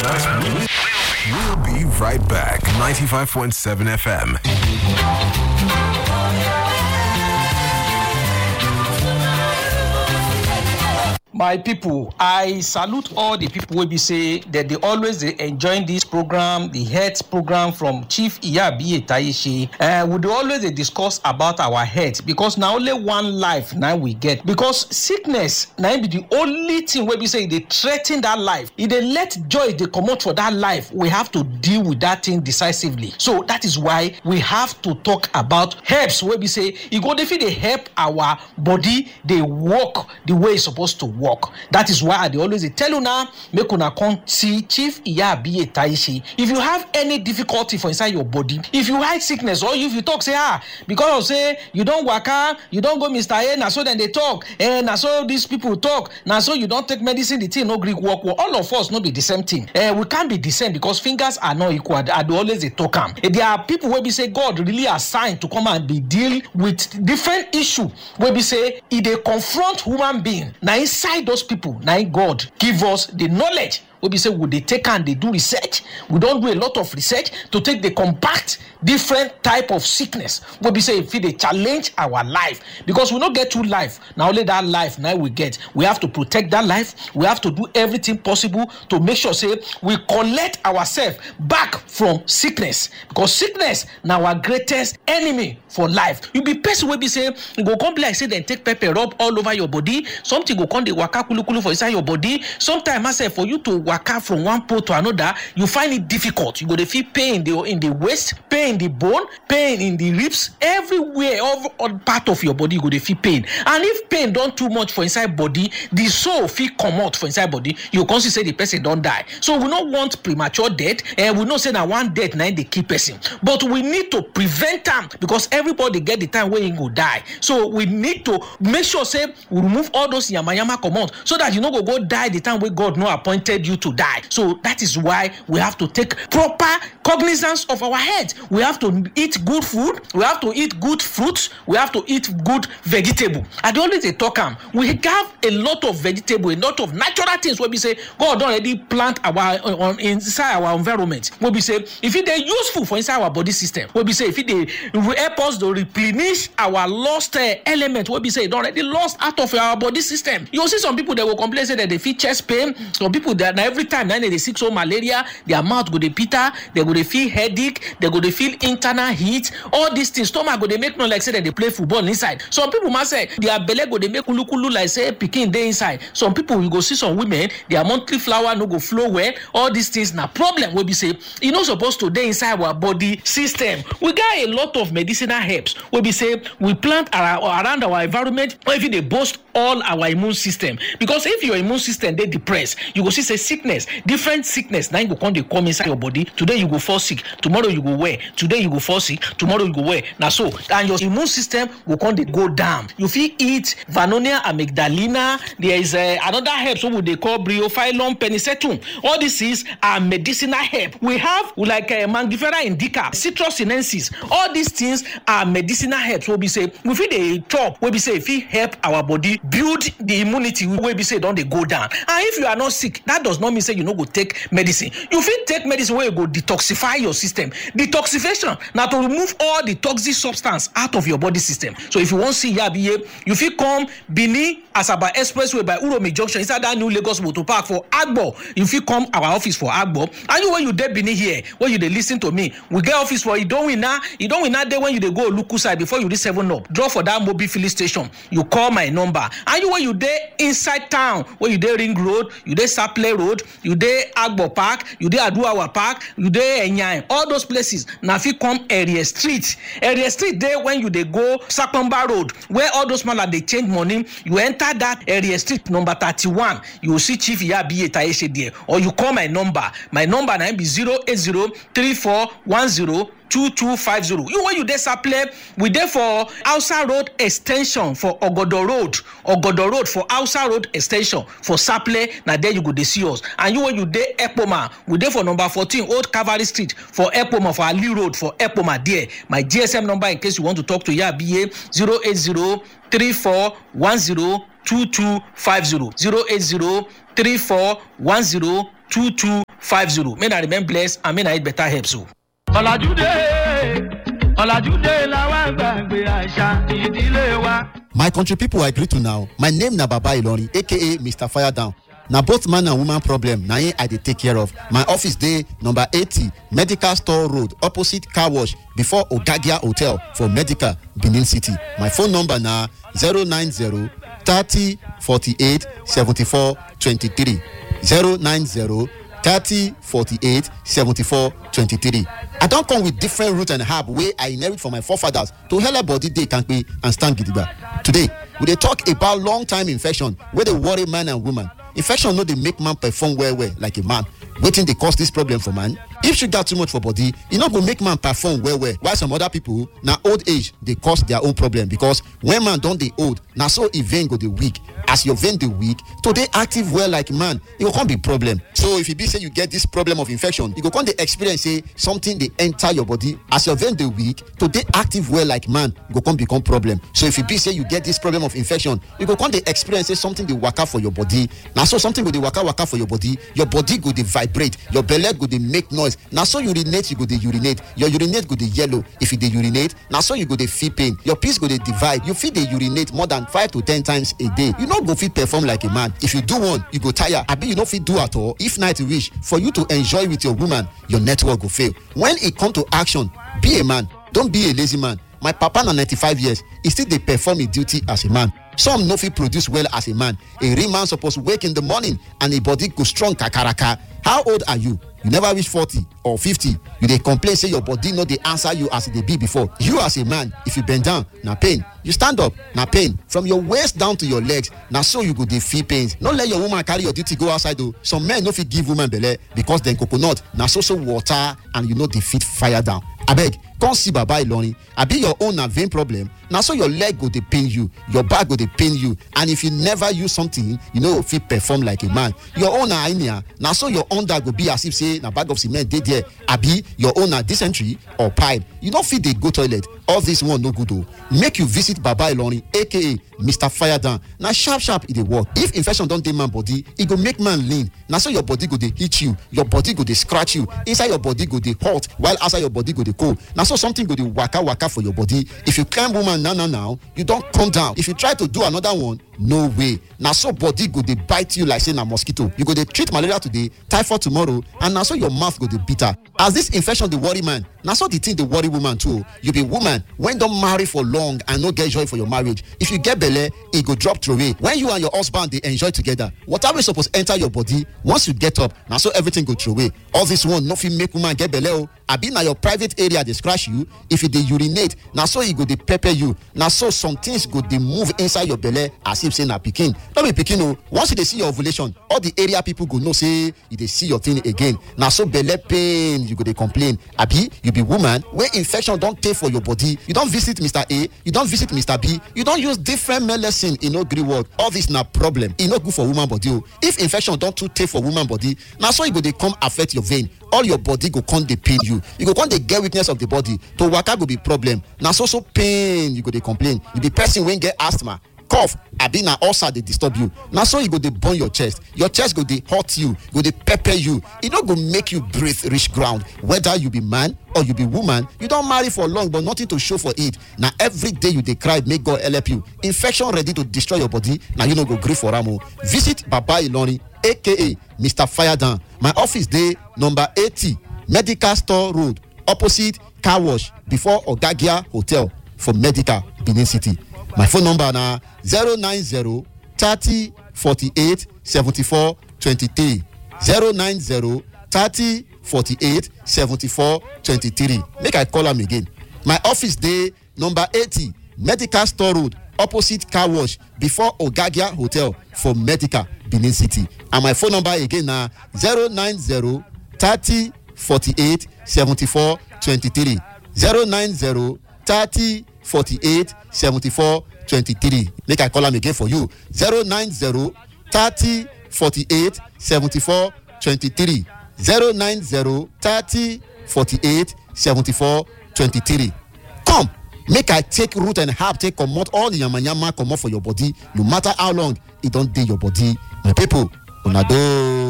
us. We'll be right back. 95.7 FM. my pipo i salute all di pipo wey be say dem dey always dey enjoy dis program di health program from chief iyabiye taishe uh, we dey always dey discuss about our health because na only one life na we get because sickness na im be the only thing wey be say e dey threa ten that life e dey let joy dey comot for that life we have to deal with that thing decisively so that is why we have to talk about herbs wey be say e go dey fit dey help our body dey work the way e suppose to work that is why i dey always dey tell una make una come see chief iyabiye taishe if you have any difficulty for inside your body if you hide sickness or if you talk say ah because of say you don waka you don go mr a na so dem dey talk eh na so these people talk na so you don take medicine the thing no gree work well all of us no be the same thing eh we can't be the same because fingers are not equal i dey always dey talk am eh, there are people wey be say god really assign to come and be deal with different issue wey be say e dey confront human being na inside those people na im god give us the knowledge wey be say we dey take am dey do research we don do a lot of research to take dey combat different type of sickness wey be say e fit dey challenge our life because we no get two life na only that life na we get we have to protect that life we have to do everything possible to make sure say we collect ourselves back from sickness because sickness na our greatest enemy for life you be person wey be say e go come be like say dem take pepper rub all over your body something go come dey waka kulukulu for inside your body sometimes sef for you to waka from one pole to another you find it difficult you go dey feel pain in the in the waist pain in the bone pain in the ribs everywhere all, all part of your body you go dey feel pain and if pain don too much for inside body the soul fit comot for inside body you go come see say the person don die so we no want premature death and we know say na one death na im dey kill person but we need to prevent am because everybody get the time wey im go die so we need to make sure say we remove all those yamayama comot so that you no go go die the time wey god no appointed you to die so that is why we have to take proper cognizance of our health we have to eat good food we have to eat good fruits we have to eat good vegetable i dey always dey talk am we have a lot of vegetable a lot of natural things wey be say god don already plant our on inside our environment wey be say e fit dey useful for inside our body system wey be say e fit dey help us to replenish our lost uh, element wey be say e don already lost out of our body system you go see some people dey go complain say dem dey feel chest pain some people dey na every time na dem dey sick so malaria their mouth go dey bitter dem go dey feel headache dem go dey feel internal heat all these things stomach go dey make noise like say dem dey play football inside some people ma sef their belle go dey make kulukulu like say pikin dey inside some people you go see some women their monthly flower no go flow well all these things na problem wey be say e no suppose to dey inside our body system we get a lot of medicinal herbs wey be say we plant ara- around our environment wey fit dey boost all our immune system because if your immune system dey depressed you go see say sickness different sickness na im go come dey come inside your body today you go fall sick tomorrow you go well today you go fall sick tomorrow you go well na so and your immune system go come dey go down you fit eat vanonia amygdalina there is uh, another herb wey we dey call bryophyllum penicetum all these things are medicinal herb we have like uh, mangifera indica citrus sinensis all these things are medicinal herbs wey be say we fit dey chop wey be say e fit help our body build the immunity wey be say e don dey go down and if you are not sick that does not mean say you no go take medicine you fit take medicine wey go detoxify your system detoxification na to remove all the toxic substance out of your body system so if you wan see yabiye you fit come benin asaba expressway by uromi junction inside that new lagos motor park for agbo you fit come our office for agbo and you wey you dey benin here wey you dey lis ten to me we get office for idowina idowina dey when you dey go oluku side before you reach seven up drop for that mobil filling station you call my number and you wey you dey inside town wey you dey ring road you dey saple road you dey agbo park you dey aduawa park you dey enyan all those places na fit come area street area street dey when you dey go sakomba road where all those mala dey change money you enter that area street number thirty-one you go see chief iyabiye taye there or you call my number my number na im be zero eight zero three four one zero two two five zero you wey you dey saple we dey for hausa road ex ten sion for ogodo road ogodo road for hausa road ex ten sion for saple na there you go dey see us and you wey you dey ekpoma we dey for number fourteen old cavalry street for ekpoma for ali road for ekpoma there my gsm number in case you want to talk to yabiye zero eight zero three four one zero two two five zero zero eight zero three four one zero two two five zero may na remain blessed and may na eat better herbs o. ọ̀làjú dé ọ̀làjú dé làwọn gbàgbé àṣà ìdílé wa. my country pipo i greet una o my name na baba ilorin aka mr fire down na both man and woman problem na im i dey take care of my office dey number eighty medical store road opposite car wash before ogagia hotel for medical benin city my phone number na zero nine zero thirty forty-eight seventy-four twenty-three zero nine zero thirty forty-eight seventy-four twenty-three i don come with different root and herb wey i inherit from my forefathers to helep body dey kampe and stand gidigba today we dey talk about long time infection wey dey worry man and woman infection no dey make man perform well well like a man wetin dey cause dis problem for man if sugar too much for body e no go make man perform well well while some other people na old age dey cause their own problem because when man don dey old na so e vein go dey weak as your vein dey weak to dey active well like man e go come be problem so if e be say you get this problem of infection you go come dey experience say something dey enter your body as your vein dey weak to dey active well like man go come become problem so if e be say you get this problem of infection you go come dey experience say something dey waka for your body na so something go dey waka waka for your body your body go dey vibrate your belle go dey make noise na so urinate you go dey urinate your urinate go dey yellow if you dey urinate na so you go dey feel pain your piss go dey divide you fit dey urinate more than five to ten times a day you no go fit perform like a man if you do one you go tire abi you no fit do at all if night reach for you to enjoy with your woman your network go fail when e come to action be a man don be a lazy man my papa na ninety-five years e still dey perform im duty as a man some no fit produce well as a man a real man suppose wake in the morning and im body go strong kakaraka how old are you you never reach forty or fifty you dey complain say your body no dey answer you as e dey be before you as a man if you bend down na pain you stand up na pain from your waist down to your legs na so you go dey feel pains no let your woman carry your duty go outside o some men no fit give woman belle because dem coconut na so so water and you no dey fit fire down abeg come see baba ilorin abi your own na vein problem na so your leg go dey pain you your back go dey pain you and if you never use something you no go fit perform like a man your own na hernia na so your under go be as if say na bag of cement dey there abi your own na dysentery or pipe you no fit dey go toilet all this one no good o make you visit baba ilorin aka mr firedown na sharp sharp e dey work if infection don dey man body e go make man lean na so your body go dey hit you your body go dey scratch you inside your body go dey hot while outside your body go dey cold na so something go dey waka waka for your body if you climb woman now now now you don come down if you try to do another one no way na so body go dey bite you like say na mosquito you go dey treat malaria today typhoid tomorrow and na so your mouth go dey bitter as this infection dey worry man na so the thing dey worry woman too o you be woman wey don marry for long and no get joy for your marriage if you get belle e go drop throway when you and your husband dey enjoy together water wey suppose enter your body once you get up na so everything go throway all this one no fit make woman get belle o abi na your private area dey scratch you if you dey urinate na so e go dey pepper you na so some things go dey move inside your belle as if say na pikin no be pikin o once you dey see your ovulation all the area people go know say you dey see your thing again na so belle pain you go dey complain abi you be woman wey infection don tey for your body you don visit mr a you don visit mr b you don use different medicine e no gree work all this na problem e no good for woman body o if infection don too tey for woman body na so e go dey come affect your vein all your body go come dey pain you you go come dey get weakness of the body to waka go be problem na so so pain you go dey complain you be person wey get asthma cough abi na ulcer dey disturb you na so e go dey burn your chest your chest go dey hurt you go dey pepper you e no go make you breathe reach ground whether you be man or you be woman you don marry for long but nothing to show for it na every day you dey cry make god help you infection ready to destroy your body na you no go gree for am o visit baba ilorin aka mr firedown my office dey number eighty medical store road opposite car wash before ogagia hotel for medical benin city my phone number na zero nine zero thirty forty-eight seventy-four twenty-three zero nine zero thirty forty-eight seventy-four twenty-three make i call am again my office dey number eighty medical store road opposite car wash before ogagia hotel for medical benin city and my phone number again na zero nine zero thirty forty-eight seventy-four twenty-three zero nine zero thirty forty-eight seventy-four twenty-three make i call am again for you zero nine zero thirty forty-eight seventy-four twenty-three zero nine zero thirty forty-eight seventy-four twenty-three come make i take root and herb take comot all the yamayama comot for your body no matter how long e don dey your body my people una doh.